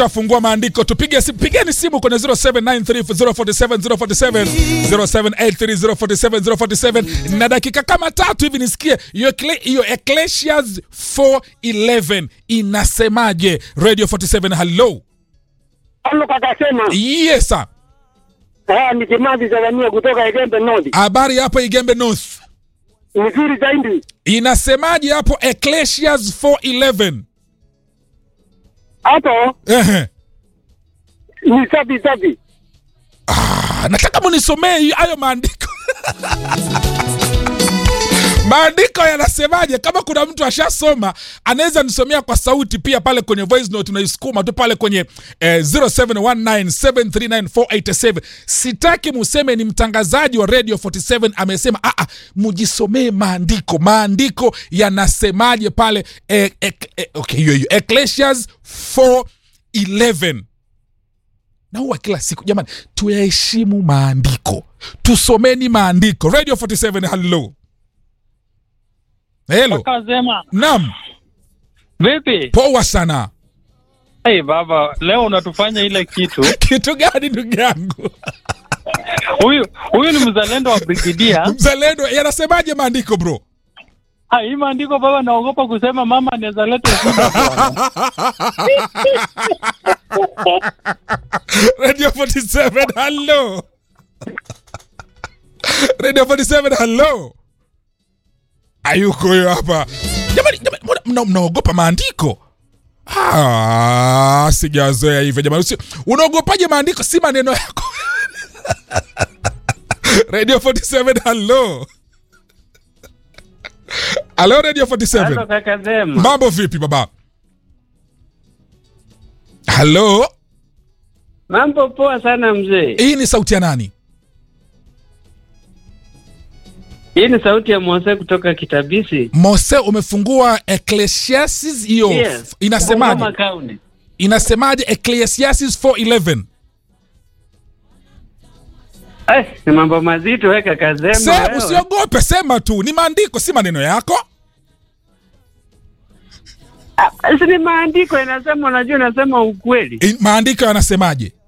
Fungua maandiko, tupige simu, pigeni simu kwenye 0793047047 0783047047 na dakika kama tatu hivi nisikie hiyo ekle- hiyo Ecclesiastes 4:11 inasemaje? Radio 47, hello. Halo kaka sema, Yes sir. ah, ni Kimathi Zalania kutoka Igembe North. Habari hapo Igembe North. Nzuri zaidi. Inasemaje hapo Ecclesiastes 4:11? Hapo Ehe. ni safi safi. Ah, nataka munisomee hiyo- hayo maandiko maandiko yanasemaje kama kuna mtu ashasoma anaweza nisomea kwa sauti pia pale kwenye voice note unaisukuma tu pale kwenye eh, 0719739487 sitaki museme ni mtangazaji wa radio 47 amesema aa mujisomee maandiko maandiko yanasemaje pale eh, eh, eh, okay hiyo hiyo Ecclesiastes 4:11 na huwa kila siku jamani tuyaheshimu maandiko tusomeni maandiko radio 47 hello helo Kazema, nam vipi? poa sana Hey, baba, leo unatufanya ile kitu. kitu gani ndugu yangu Huyu huyu ni mzalendo wa brigidia. mzalendo yanasemaje maandiko bro Ha, hii maandiko baba, naogopa kusema mama anaweza leta shida bwana. radio 47 hello radio 47 hello ayuko huyo hapa jamani jamani mbona mna- mnaogopa maandiko Ah, sijazoea hivyo jamani Usi- unaogopaje maandiko si maneno yako radio 47 hello halo radio 47 kaka Zema. mambo vipi baba halo Mambo poa sana mzee. hii ni sauti ya nani Hii ni sauti ya Mose kutoka Kitabisi. mose umefungua ecclesiastes hiyo Yes. inasemaje Bungoma County. inasemaje ecclesiastes 411 Eh, ni mambo mazito we kaka Zema. Se, wewe. usiogope sema tu ni maandiko si maneno yako Ah, si ni maandiko inasema, unajua inasema ukweli. I- maandiko yanasemaje